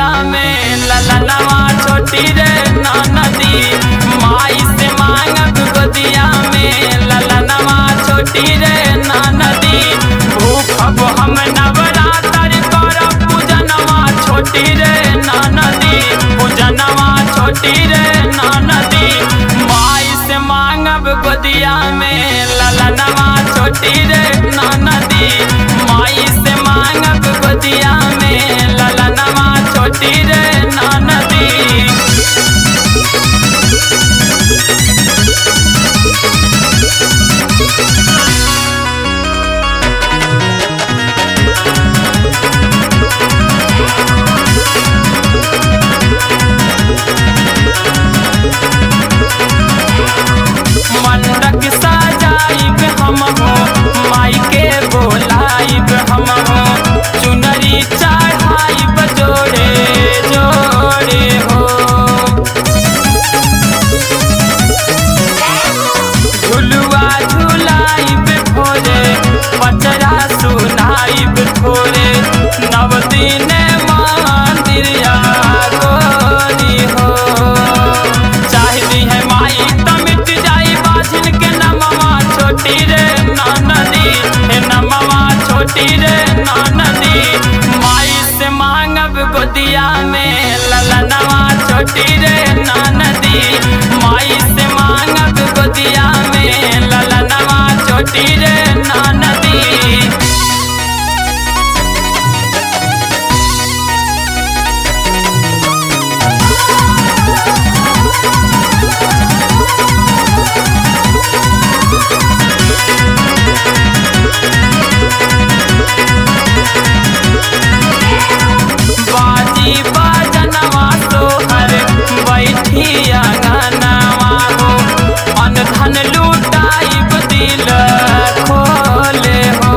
गोदिया में ललनवा छोटी रे नदी माई से मांगब गोदिया में ललनवा छोटी रे नदी भूखब हम नवरात्र करब पूजनवा छोटी रे नदी पूजनवा छोटी रे नदी माई से मांगब गोदिया में ललनवा छोटी रे नदी माई से मांगब गोदिया में ललनवा छोटी रे नदी मंडक सजाइब हम हो माई के बोलाइब हम हो चुनरी चढ़ाइब जोड़े जोड़े हो झुलुआ झुलाइब भोरे पचरा सुनाइब थोरे नव दिन मंदिरिया गोरी हो चाहती है माई त मिट जाई बाझिन के नमवा छोटी रे नदी हे नमवा छोटी रे नदी माई से मांगब गोदिया में ललनवा छोटी रे नदी माई से मांगब गोदिया में ललनवा छोटी रे नदी बाजी बाजनवा सोहर बैठी अंगनवा हो अन धन लुटाइब दिल खोले हो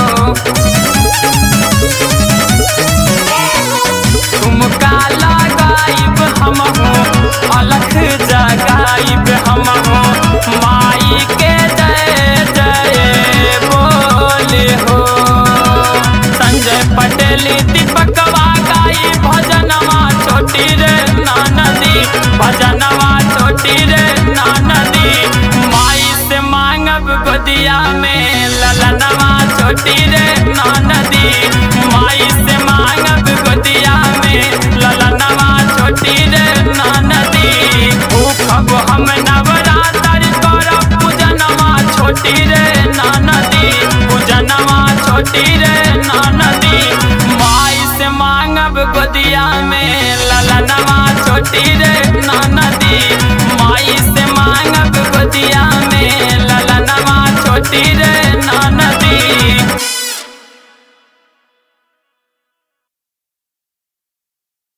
तुमका लगाइब हम हो अलख जगाइब हम हो माई के जय जय बोले हो संजय पटेल दीपकवा गाई भजनवा छोटी रे नदी भजनवा छोटी रे नदी माई से मांगब गोदिया में ललनवा छोटी रे नदी माई से मांगब गोदिया में ललनवा छोटी रे नदी भूखब हम नवरात्र करब पूजनवा छोटी रे नदी पूजनवा छोटी रे नदी माई से मांगब गोदिया में ललनवा छोटी रे नदी